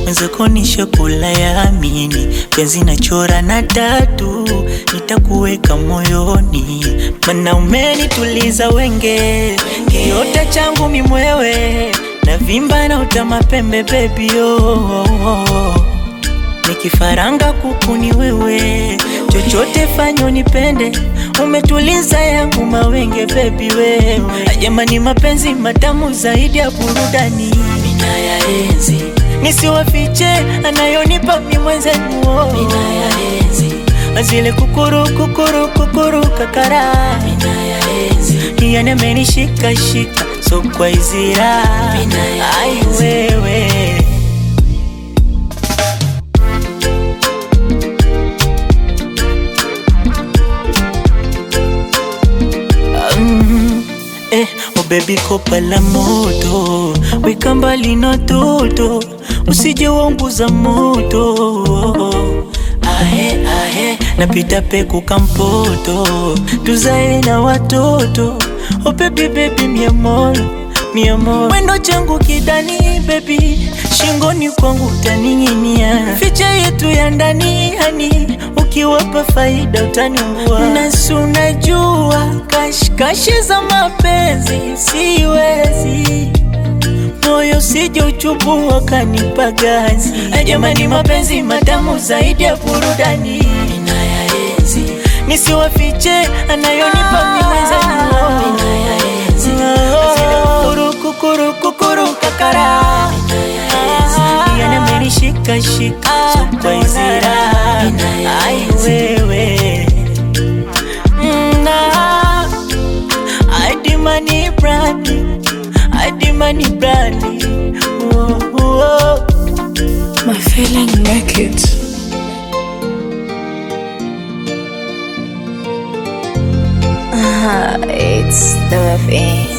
mwenzako ni shakula ya amini, penzi nachora na tatu, nitakuweka moyoni, mana umenituliza wenge, kiota changu mimwewe, na vimba na utama pembe baby oh. Nikifaranga kuku ni wewe, chochote fanyo nipende, umetuliza yangu mawenge baby wewe. Jamani, mapenzi matamu zaidi ya burudani, mina ya enzi nisiwafiche, anayonipa mi mwenzenu, mina ya enzi azile kukuru kukuru kukuru kakara, mina ya enzi yani amenishika shika so kwa izira, mina ya ai wewe Mm, eh, oh baby kopa la moto weka mbali na toto usije waunguza moto ahe ahe napita peku kampoto tuzae na watoto oh baby baby mi amor mi amor wendo changu kidani baby shingoni kwangu utaning'inia ficha yetu ya ndani hani ukiwapa faida utaniungua nasi unajua kashikashi za mapenzi siwezi moyo sije uchubu wakanipa gazi jamani mapenzi matamu zaidi ya burudani ninayaenzi nisiwafiche anayonipa miwezanio kukuru kukuru kakara yani amenishika shika so kwa izira ai wewe Mm, na adimani brandi adimani brandi oh, oh. My feeling make it. It's the thing.